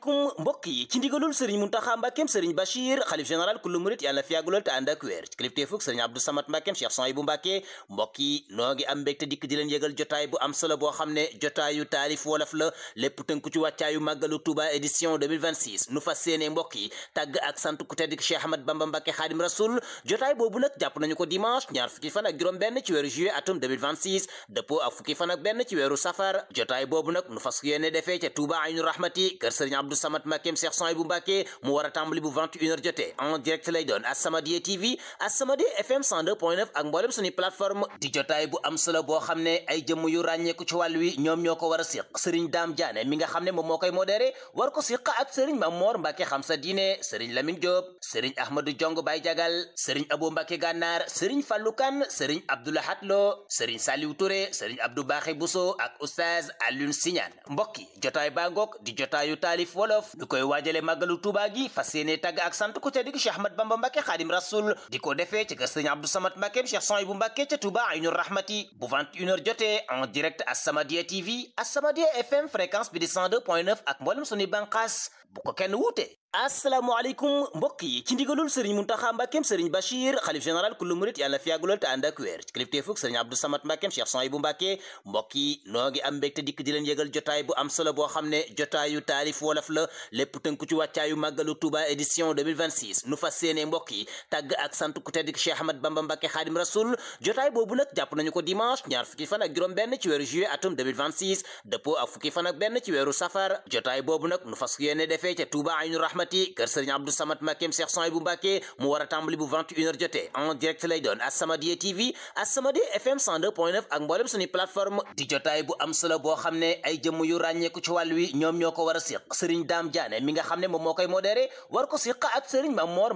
asalaamaaleykum mbokk yi ci ndigalul sëriñ muntaxa mbàkkeem sëriñ bachir xalif général kullu murit yàlla na fi yàggulool te ànd ak wér ci kilifteefug sëriñ abdou samat mbàkkeem cheikh son yi bu mbàkke mbokk yi noo ngi am mbégte dikk di leen yëgal jotaay bu am solo boo xam ne jotaayu taalif wolof la lépp tënku ci wàccaayu màggalu touba édition 2026 nu fas séene mbokk yi tàgg ak sant ku tedd ki cheikh ahmad bamba mbàkke xaadim rasul jotaay boobu nag jàpp nañu ko dimanche ñaar fukki fan ak juróom benn ci weeru juillet atum 2026 dëppoo ak fukki fan ak benn ci weeru safar jotaay boobu nag nu fas yéene defee ca touba aynu rahmati kër sëriñ abdou samat mbàkkeem cheikh son yi bu mbàkke mu war a tàmbali bu 21 heures jotee en direct lay doon As-Samadiyya TV As-Samadiyya FM 102.9 ak mboolem suñu plateforme di jotaay bu am solo boo xam ne ay jëmm yu ràññeeku ci wàll wi ñoom ñoo ko war a siq sëriñ daam jaane mi nga xam ne moom moo koy modéré war ko siq ak sëriñ Mamor Mbàkke xam sa diine sëriñ Lamine Diop sëriñ Ahmadou Jong Bay Jagal sëriñ Abo Mbàkke Gànnaar sëriñ Fallou Kane sëriñ Abdoulahat Lo sëriñ Saliou Touré sëriñ Abdou Baxé Bousso ak oustaz Alioune Siñaan mbokki jotaay baa ngoog di jotaayu taalif wolof ñu koy waajale màggalu Tuubaa gi fas yéene tagg ak sant ku tedd gi Cheikh Ahmad Bamba Mbàkke Xaadim Rasul di ko defee ci kër sëriñ Abdou Samad Mbàkke Cheikh Son bu Mbàkke ca Touba Aynu Rahmati bu 21h jotee en direct As-Samadiyya TV As-Samadiyya FM fréquence bi di 102.9 ak mboolem suñuy bànqaas bu ko kenn wuute asalaamaaleykum mbokk yi ci ndigalul sëriñ muntaxa mbàkkeem sëriñ bachir xalif général kullu murit yàlla na fi yàggulool te ànd ak wér ci kilifteefug sëriñ abdou samat mbàkkeem cheikh son yi bu mbàkke mbokk yi noo ngi am mbégte dikk di leen yëgal jotaay bu am solo boo xam ne jotaayu taalif wolof la lépp tënku ci wàccaayu màggalu touba édition 2026 nu fas séene mbokk yi tàgg ak sant ku tedd ki cheikh ahmad bamba mbàkke xaadim rasul jotaay boobu nag jàpp nañu ko dimanche ñaar fukki fan ak juróom benn ci weeru juillet atum 2026 dëppoo ak fukki fan ak benn ci weeru safar jotaay boobu nag nu fas yéene defee ca touba aynu rahmati kër sëriñ Abdou Samat Mbàkkeem Cheikh Son yi bu Mbàkke mu war a tàmbali bu 21 heures jotee en direct lay doon As-Samadiyya TV As-Samadiyya FM 102.9 ak mboolem suñu plateforme di jotaay bu am solo boo xam ne ay jëmm yu ràññeeku ci wàll wi ñoom ñoo ko war a siq sëriñ Daam Jaane mi nga xam ne moom moo koy modéré war ko siq ak sëriñ Mamor